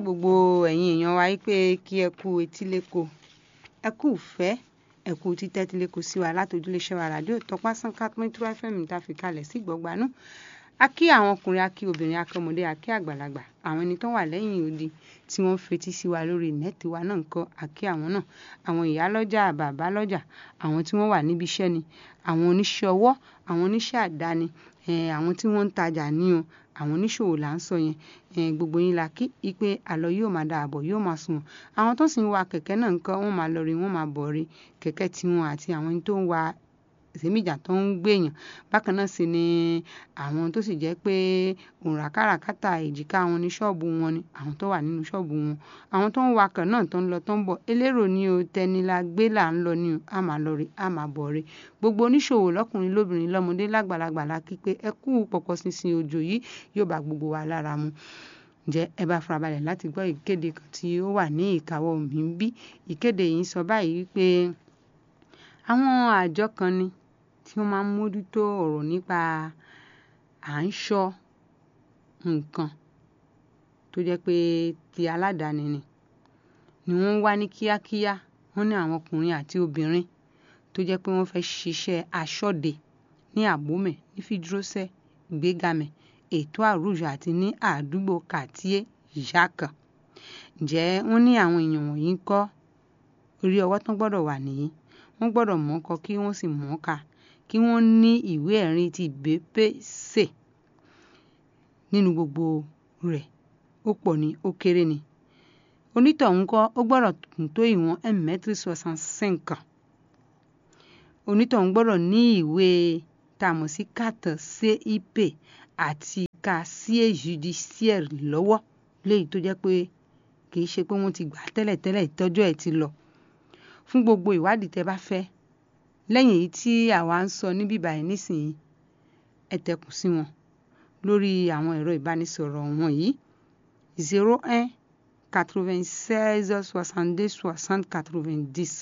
gbogbo ẹ̀yin èèyàn wa pé kí ẹ kú etíléko ẹ kú ìfẹ́ ẹ kú títẹ́tíléko sí wa látòjúléṣẹ́ wa ràdíò tọpá sánká píntró fm tá a fi kalẹ̀ sí gbọ̀gbanú a kí àwọn ọkùnrin a kí obìnrin a kí ọmọdé a kí àgbàlagbà àwọn ẹni tó wà lẹ́yìn odi tí wọ́n fetí sí wa lórí nẹ́ẹ̀tì wa náà ń kọ́ a kí àwọn náà àwọn ìyá lọ́jà bàbá lọ́jà àwọn tí wọ́n wà níbi iṣẹ́ ni àwọn oníṣẹ́ ọwọ́ àwọn oníṣẹ́ àdáni àwọn tí wọ́n ń tajà ní o àwọn oníṣòwò là ń sọ yẹn gbogbo yín la kí ipe àlọ yóò máa da àbọ̀ yóò máa sùn àwọn tó sì ń wa kẹ̀kẹ́ náà ń kọ́ wọ́n máa lọ rí wọ́n máa bọ̀ rí kẹ̀kẹ́ tiwọn àti àwọn tó ń wa ìsèmíjà tó ń gbèyàn bákan náà sì ni àwọn tó sì jẹ́ pé òǹrà káràkátà èjìká wọn ní ṣọ́ọ̀bù wọn ni àwọn tó wà nínú ṣọ́ọ̀bù wọn àwọn tó ń wakọ̀ náà tó ń lọ tó ń bọ̀ elérò ni o tẹni la gbé là ń lọ ni o a máa lọ rí a máa bọ̀ rí gbogbo oníṣòwò lọ́kùnrin lóbìnrin lọ́mọdé lágbàlagbà la kí pé ẹ kú pọ̀pọ̀ ṣinṣin òjò yìí yóò bá gbogbo wa lára mu ǹjẹ́ ẹ bá farabalẹ̀ láti gbọ́ ìkéde kan tí ó wà ní ìkáwọ́ mi ń bí ìkéde yìí sọ báyìí wípé àwọn àjọ kan ni tí wọ́n máa ń mójútó ọ̀rọ̀ nípa à ń ṣọ́ nǹkan tó jẹ́ pé ti aládàáni ni ni wọ́n wá ní kíákíá wọ́n ní àwọn ọkùnrin àti obìnrin tó jẹ́ pé wọ́n fẹ́ ṣiṣẹ́ aṣọ́de ní àbómẹ̀ ní fìdúrósẹ́ ìgbégamẹ̀ ètò àrùjọ àti ní àdúgbò kàtíé ìyáàkà ǹjẹ́ wọ́n ní àwọn èèyàn wọ̀nyí ń kọ́ orí ọwọ́ tán gbọ́dọ̀ wà nìyí wọ́n gbọ́dọ̀ mọ̀ ọ́ kọ kí wọ́n sì mọ̀ ọ́ kà kí wọ́n ní ìwé ẹ̀rí ti bépèsè nínú gbogbo rẹ̀ ó pọ̀ ní ó kéré ni onítọ̀hún kọ́ ó gbọ́dọ̀ tó ìwọ̀n ẹ̀mẹ́tírì soixante cinq onítọ̀hún gbọ́dọ̀ ní ìwé tá a mọ̀ sí carte CIP àti casier judiciaire lọ́wọ́ léyìí tó jẹ́ pé kì í ṣe pé wọ́n ti gbà tẹ́lẹ̀tẹ́lẹ̀ ìtọ́jú ẹ̀ ti lọ fún gbogbo ìwádìí tẹ́ bá fẹ́ lẹ́yìn èyí tí àwa ń sọ níbí báyìí nísìnyí ẹ tẹkùn sí wọn lórí àwọn ẹ̀rọ ìbánisọ̀rọ̀ wọn yìí zero un quatre-vingt-seize soixante-deux soixante quatre-vingt-dix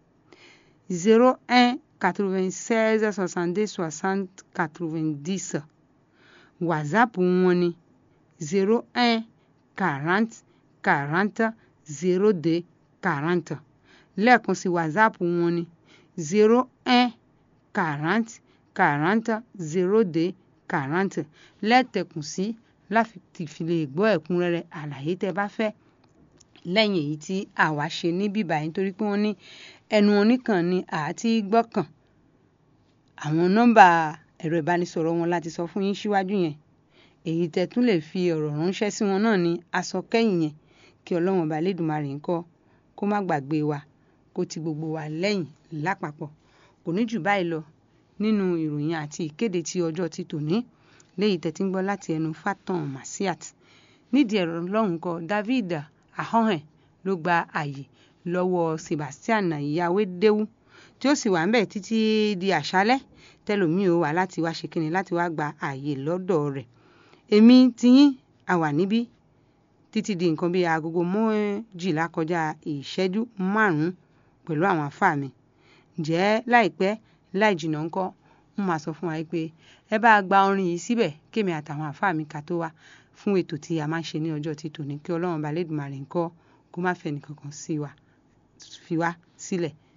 zero un quatre-vingt-seize soixante-deux soixante quatre-vingt-dix whatsapp wọn ni zero un quarante quarante zero deux quarante lẹ́ẹ̀kan sí whatsapp wọn ni zero un quarante quarante zero deux quarante lẹ́tẹ̀kùn sí láti fi lè gbọ́ ẹ̀kúnrẹ́rẹ́ àlàyé tẹ́ bá fẹ́ lẹ́yìn èyí tí àwa ṣe ní bíbá yìí nítorí pé wọ́n ní ẹnu oníkan ni àti gbọ́kàn àwọn nọ́mbà ẹ̀rọ ìbánisọ̀rọ̀ wọn láti sọ fún yín síwájú yẹn èyí tẹ́ tún lè fi ọ̀rọ̀ ránṣẹ́ sí wọn náà ní aṣọ kẹ́yìn yẹn kí ọlọ́run ọba lẹ́dùnmarè ńkọ́ kó má gbàgbé wa kó ti gbogbo wa lẹ́yìn lápapọ̀ kò ní jù báyìí lọ nínú ìròyìn àti ìkéde ti ọjọ́ ti tòní léyìí tẹ́tí ń gbọ́ láti ẹnu Fatan Masiat nídìí ẹ̀rọ lọ́hùn kọ David ahohen ló gba àyè lọ́wọ́ Sebastian Yawédéwú tí ó sì wà ń bẹ̀ títí di àṣálẹ́ tẹlòmíì ó wà láti wá ṣe kíni láti wá gba àyè lọ́dọ̀ rẹ̀ èmi tiyín àwà níbí títí di nǹkan bíi agogo méjìlá kọjá ìṣẹ́jú márùn-ún pẹ̀lú àwọn àfáà mi ǹjẹ́ láìpẹ́ láì jìnnà ńkọ́ ń máa sọ fún wa pé ẹ bá gba orin yìí síbẹ̀ kémi àtàwọn àfáà mi ká tó wá fún ètò tí a máa ń ṣe ní ọjọ́ títò ní kí ọlọ́run balẹ̀dùmarè ńkọ́ kó má fẹ́ nìkankan sí wa fi wá sílẹ̀